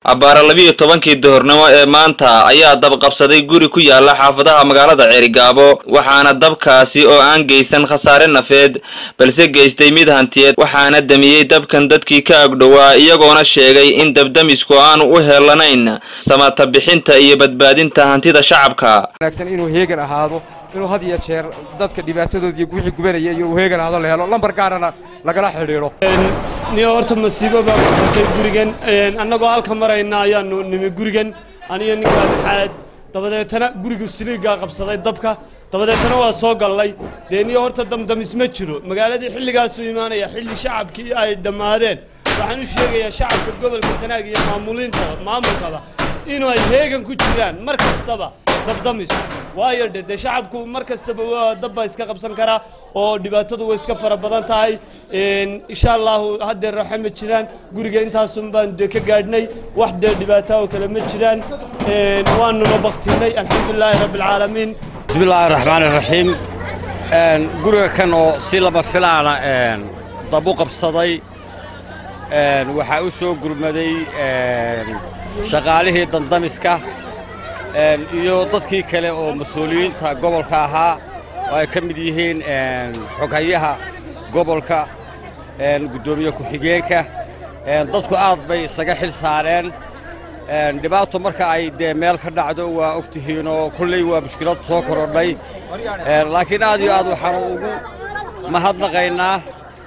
abbaara labiiyo tobankii duhurnimo ee maanta ayaa dab qabsaday guri ku yaala xaafadaha magaalada ceerigaabo waxaana dabkaasi oo aan geysan khasaare nafeed balse geystay mid hantiyeed waxaana damiyey dabkan dadkii ka agdhowaa iyagoona sheegay in dabdamisku aanu u helanayn samata bixinta iyo badbaadinta hantida shacabka wanaagsan inuu heegan ahaado inuu had iyo jeer dadka dhibaatadood iyo wixii gubanaya iyo uu heegan ahaado la helo lambar gaarana lagala xidhiidho niyo horta masiibo baa qabsatay gurigan annagoo halka marayna ayaanu nimi gurigan aniyo ninkaa maxaad dabadeetana gurigu siliigaa qabsaday dabka dabadeetana waa soo gallay dee niyo horta damdamis ma jiro magaaladii xilligaasuu imaanaya xilli shacabkii ay dhammaadeen waxaan u sheegayaa shacabka gobolka sanaag iyo maamuliinta maamulkaba inuu ay heegan ku jiraan mar kastaba dabdamis waayo de dee shacabku mar kastaba waa dabba iska qabsan karaa oo dhibaatadu way iska fara badan tahay insha allahu haddeer raxe ma jiraan guriga intaasun baan de ka gaadhnay wax dee dhibaata oo kale ma jiraan waanuna baktinay alxamdulilaahi rabbi alcaalamiin bismi illaahi raxmaani raxiim guriga kan oo si lama filaana dab u qabsaday waxaa u soo gurmaday shaqaalihii dandamiska iyo dadkii kale oo mas-uuliyiinta gobolka ahaa oo ay ka mid yihiin xoghayaha gobolka guddoomiye ku-xigeenka dadku aad bay isaga xil saareen dhibaato marka ay dee meel ka dhacdo waa og tihiinoo kolley waa mushkilad soo korodhay laakiin aad iyo aad waxaanu ugu mahadnaqaynaa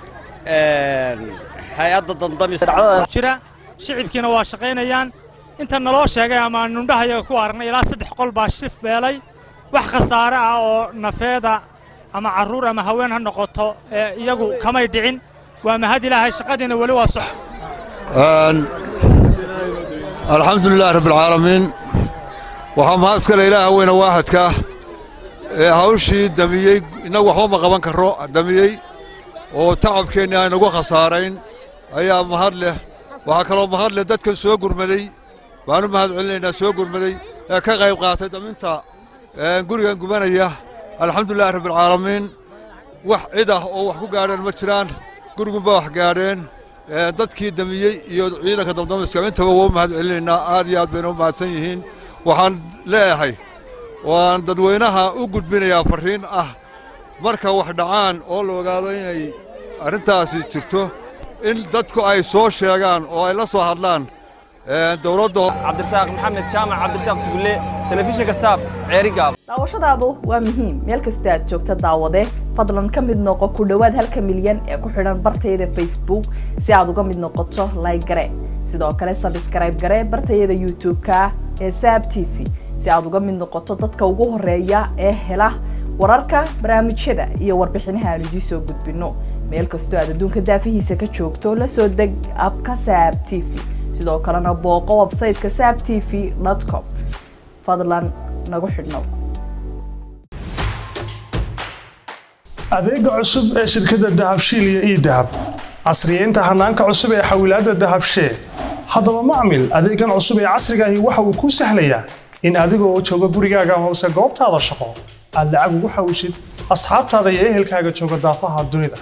hay-adda dandamisjira shicibkiina waa shaqaynayaan inta naloo sheegay ama nundhahayaga ku aragnay ilaa saddex qol baa shif beelay wax khasaare ah oo nafeeda ama carruur ama haween ha noqoto ee iyagu kamay dhicin waa mahad ilaahay shaqadiina weli waa sox alxamdu lilahi rabbialcaalamiin waxaa mahad iskale ilaaha weyne waaxadka ee hawshii damiyey innagu waxba ma qaban karro damiyey oo tacabkeenni aynagu khasaarayn ayaa mahad leh waxaa kaloo mahad leh dadkan soo gurmaday waanu mahad celinaynaa soo gurmaday ee ka qayb qaatay daminta gurigan gubanaya alxamdulilahi rabbialcaalamiin wax cid ah oo wax ku gaadheen ma jiraan gurigunba wax gaadheen dadkii damiyey iyo ciidanka damdamiska intaba waa u mahad celinaynaa aad iyo aad bayna u mahadsan yihiin waxaan leeyahay waan dadweynaha u gudbinayaa farriin ah marka wax dhacaan oo la ogaado inay arrintaasi jirto in dadku ay soo sheegaan oo ay la soo hadlaan dowladda cabdirasaaq maxamed jaamac cabdirasaaq sugulle telefishinka saab ceerigaab daawashadaadu waa muhiim meel kastoo aad joogta daawade fadlan ka mid noqo ku dhowaad halka milyan ee ku xidhan bartayada facebook si aad uga mid noqoto layg gare sidoo kale sabskrayb gare bartayada youtube-ka ee saab t v si aad uga mid noqoto dadka ugu horeeya ee hela wararka barnaamijyada iyo warbixinaha aan idiin soo gudbinno meel kastoo aad adduunka daafihiisa ka joogto la soo deg abka saab t v sidoo kalena booqo websayteka saab t v com fadlan nagu xidhnow adeega cusub ee shirkadda dahabshiil iyo ii dahab casriyeynta hanaanka cusub ee xawilaadda dahabshee haddaba macmil adeegan cusub ee casrigaahi waxa uu kuu sahlayaa in adigoo jooga gurigaaga hoose goobtaada shaqo aad lacag ugu xawishid asxaabtaada iyo ehelkaaga jooga daafaha dunida